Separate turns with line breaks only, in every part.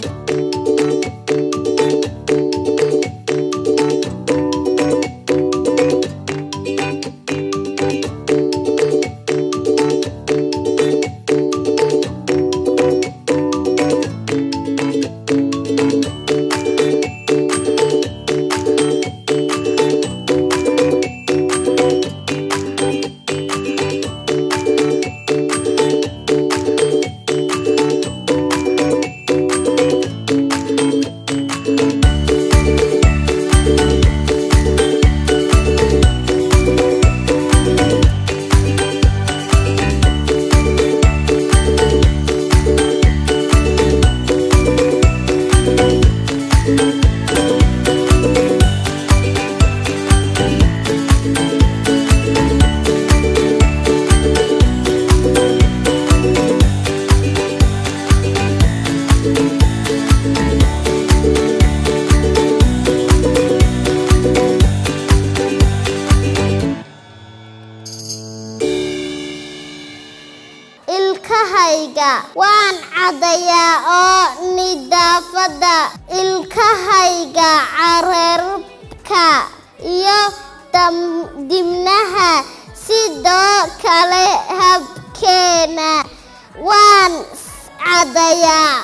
ilkahayga waan caddayaa oo nidaafadda ilkahayga carabka iyo dam- dibnaha sidoo kale habkeena waan caddayaa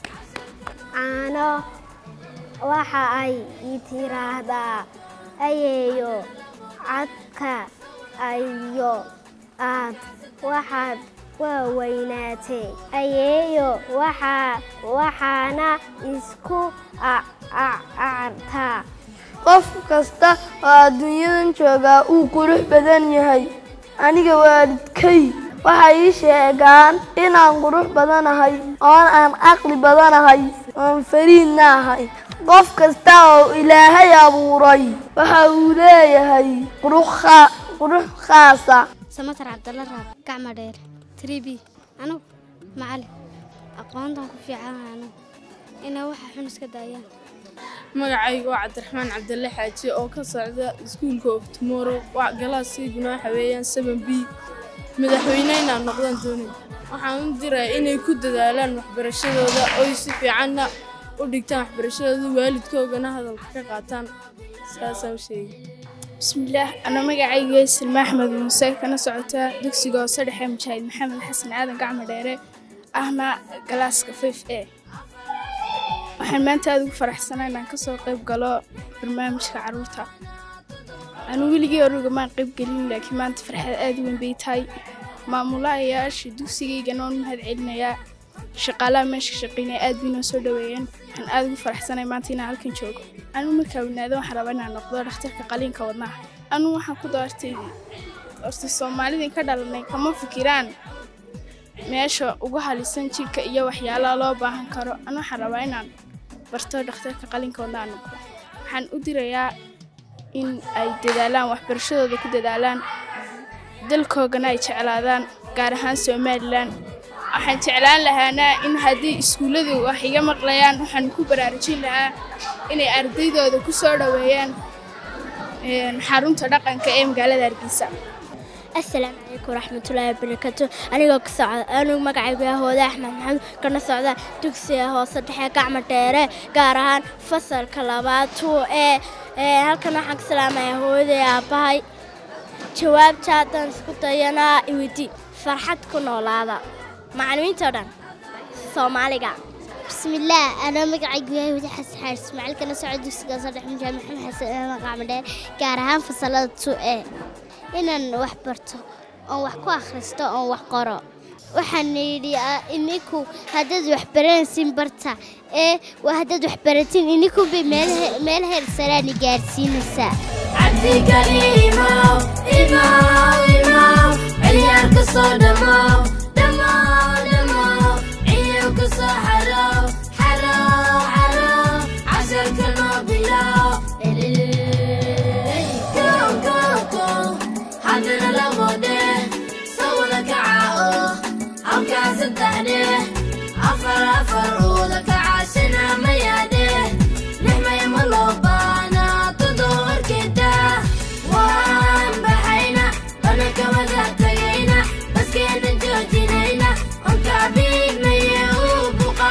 caano waxa ay ii tiraahdaa ayeeyo cadka ayo aad waxaad waa weynaatay ayeeyo waxaa waxaana isku acartaa
qof kasta oo adduunyadan joogaa uu qurux badan yahay aniga waalidkay waxay ii sheegaan inaan qurux badanahay oon aan caqli badanahay oon fariidna ahay qof kasta oo ilaahay abuuray waxa uu leeyahay qurux khaa- qurux khaasa
samatar cabdalla raab gacma dheer tribi anugu macalin aqoontan ku fiicanahay anugu inay waxa xun iska daayaan
magacayga waa cabdiraxmaan cabdalle xaaji oo ka socda iskuulka of tomorrow waa galaaskayguna waxa weeyaan seven b madaxweyne inaan noqdaan doonay waxaan u diraa inay ku dadaalaan waxbarashadooda oy si fiicanna u dhigtaan waxbarashadooda waalidkoogana hadalka ka qaataan saasaan u sheegay
bismillaah ana magacayga silma axmed muuse kana socotaa dugsiga hoose dhexe mujaahid maxamed xasan aadan gacmo dheere ahna galaaska fif e waxaan maanta aada ugu faraxsanaa inaan kasoo qayb galo barnaamijka caruurta anu weligii oruga maan qayb gelin laakiin maanta farxad aada u weyn bay tahay maamulahayaasha dugsigaygana waan mahad celinayaa shaqaalaha meesha ka shaqeynaya aad bay noo soo dhaweeyeen waxaan aada ugu faraxsanay maanta inaan halkan joogo anu markaa weynaado waxaan rabaa inaan noqdo dhakhtarka qaliinka wadnaha anu waxaan ku doortay horta soomaalidin ka dhalanay kama fikiraan meesha ugu halisan jirka iyo waxyaalaha loo baahan karo anu waxaan rabaa inaan barto dhakhtarka qalinka wadnaha noqdo waxaan u dirayaa in ay dadaalaan waxbarashadooda ku dadaalaan dalkoogana ay jeclaadaan gaar ahaan somalilan waxaan jeclaan lahaana in haddii iskuulladu wax iga maqlayaan waxaan ku baraarujin lahaa inay ardaydooda ku soo dhoweeyaan een, xarunta dhaqanka ee magaalada hargeysa
asalaamu calaykum waraxmatullaahi wabarakaatu anigoo ka socda anigu magacaygu ah hooda axmed maxamed kana socda dugsiga hoose dhexe gacmo dheere gaar ahaan fasalka labaad tuu ee ee, halkan waxaan ka salaamayaa hooyaday aabbahay jawaabta haddaan isku dayanaa iwidi farxad ku noolaada macallimiinta oo dhan soomaaliga
bismillaah anoo magacaygu yahay wadi xasan xaaris ismaaciil kana socda dugsiga saddex mujaahid maxamed xasan aadan qacmo dheer gaar ahaan fasalada two e inaan wax barto oon wax ku akhristo oon wax qoro waxaan yidhi ah, ininku haddaad wax baranaysin barta ee waa haddaad wax baratin ininku bay meel he- meel heer saraani gaarsiinaysaa
Joojinayna, onka biig maye u buqa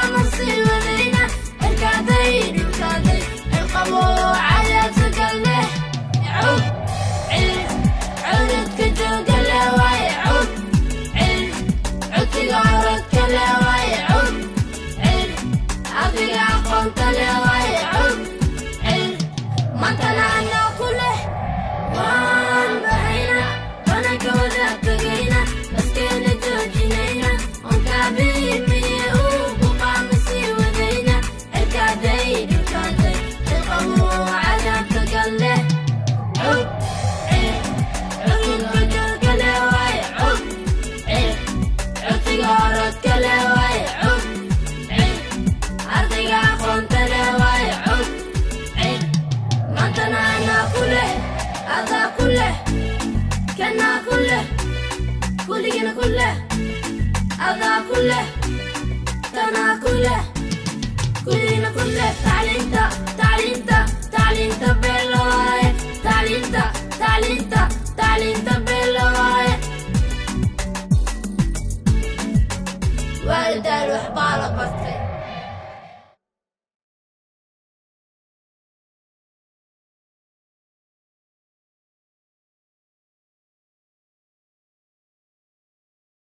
كله كلنا كله تعليمتا تعليمتا تعليمتا بالواي تعليمتا تعليمتا تعليمتا بالواي والد الوحبالة برتي